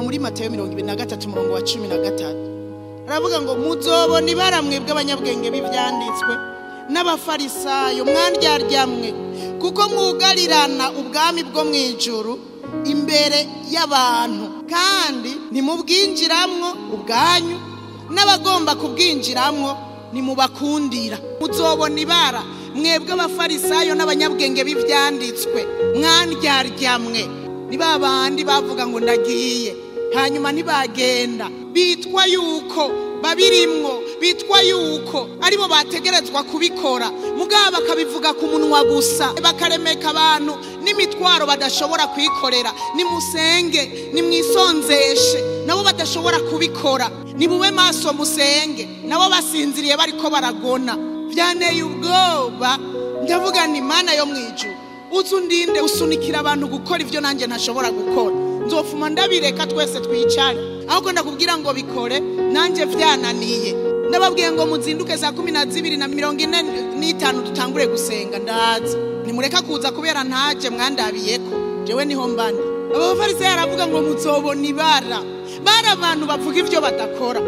muri matayo mirongo ibiri na gatatu umurongo wa cumi na gatatu aravuga ngo muzobona ibara mwebwe abanyabwenge b'ibyanditswe n'abafarisayo mwandyaryammwe kuko mwugarirana ubwami bwo mu ijuru imbere y'abantu kandi ntimubwinjiramwo ubwanyu n'abagomba kubwinjiramwo nimubakundira muzobona ibara mwebwe abafarisayo n'abanyabwenge b'ibyanditswe mwandyaryammwe ni ba bandi bavuga ngo ndagiye hanyuma ntibagenda bitwa yuko babirimwo bitwa yuko aribo bategerezwa kubikora mugabo bakabivuga ku munwa gusa bakaremeka abantu n'imitwaro badashobora kwikorera nimusenge nimwisonzeshe nabo badashobora kubikora nimube maso musenge nabo basinziriye bariko baragona byanteye ubwoba ndavuga ni mana yo mu ijuru uzi undinde usunikira abantu gukora ibyo nanjye ntashobora gukora nzofuma ndabireka twese twicare ahubwo ndakubwira ngo bikore nanjye byananiye ndababwiye ngo muzinduke saa kumi na zibiri na mirongo ine n'itanu dutangure gusenga ndaza nimureka kuza kubera ntaje mwandabiyeko jewe niho mbana aba bafarisayo aravuga ngo muzobona ibara bari abantu bavuga ibyo badakora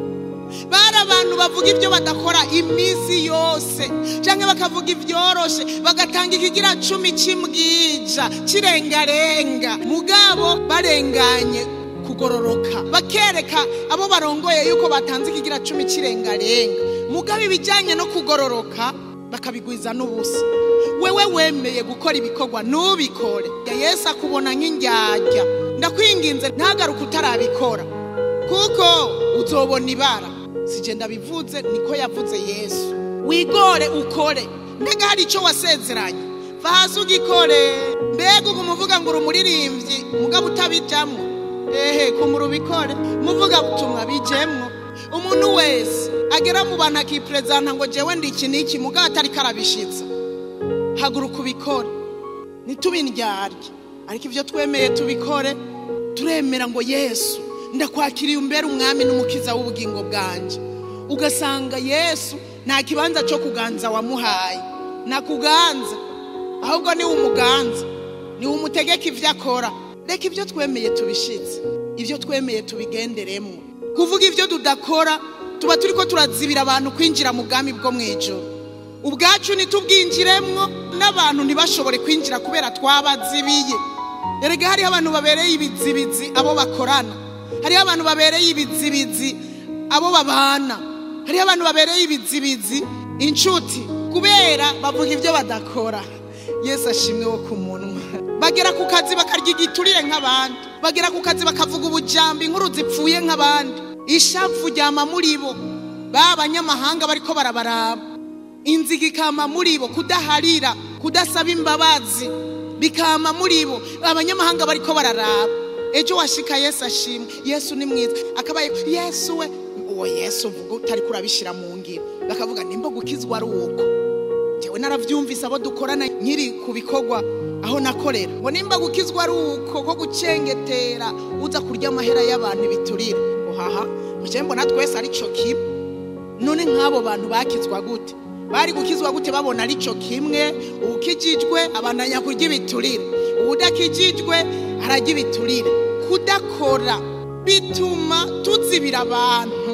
bari abantu bavuga ibyo badakora iminsi yose cyangwa bakavuga ibyoroshe bagatanga ikigira cumi cy'imbwija kirengarenga mugabo barenganye kugororoka bakereka abo barongoye yuko batanze ikigira cumi kirengarenga mugabo ibijyanye no kugororoka bakabigwiza n'ubusa wewe wemeye gukora ibikorwa ntubikore yesu akubona nk'indyarya ndakwinginze ntagaruke utarabikora kuko uzobona ibara sigenda bivuze niko yavuze yesu wigore ukore mbega hari icyo wasezeranye va hasi ugikore mbega ubu muvuga ngo uri umuririmbyi mugabo utabijyamo ehe kumura ubikore muvuga butumwa bijyemo umuntu wese agera mu bantu akiperezanta ngo njyewe ndi iki n'iki mugabo atari karabishitsa haguruka ubikore ntitubindyarye ariko ibyo twemeye tubikore turemera ngo yesu ndakwakiriye umbere umwami n'umukiza w'ubugingo bwanjye ugasanga yesu nta kibanza cyo kuganza wamuhaye nakuganza ahubwo niwe umuganza niwe umutegeka ibyo akora reka ibyo twemeye tubishitse ibyo twemeye tubigenderemo kuvuga ibyo tudakora tuba turi ko turazibira abantu kwinjira mu bwami bwo mu ijoro ubwacu ntitubwinjiremwo n'abantu ntibashobore kwinjira kubera twabazibiye erega hariho abantu babereye ibizibizi abo bakorana hariho abantu babereye ibizibizi abo babana hariho abantu babereye ibizibizi inshuti kubera bavuga ibyo badakora yesu ashimwe wo ku munwa bagera ku kazi bakarya igiturire nk'abandi bagera ku kazi bakavuga ubujambo inkuru zipfuye nk'abandi ishavu ryama muri bo ba banyamahanga bariko barabaraba inziga ikama muri bo kudaharira kudasaba imbabazi bikama muri bo abanyamahanga bariko bararaba ejo washika yesu ashimwe yesu ni mwiza akabaye yesu we uwo yesu uvuga utari kurabishyira mu ngiro bakavuga nimba gukizwa ari uko njyewe narabyumvise abo dukorana nkiri ku bikorwa aho nakorera ngo nimba gukizwa ari uko ko gucengetera uza kurya amahera y'abantu ibiturire uhaha mujye mbona twese ari cyo kimwe none nk'abo bantu bakizwa gute bari gukizwa gute babona ari cyo kimwe ukijijwe abandanya kurya ibiturire udakijijwe arajya ibiturire kudakora bituma tuzibira abantu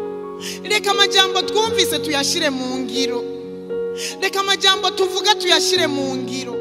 reka amajyambo twumvise tuyashyire mu ngiro reka amajyambo tuvuga tuyashyire mu ngiro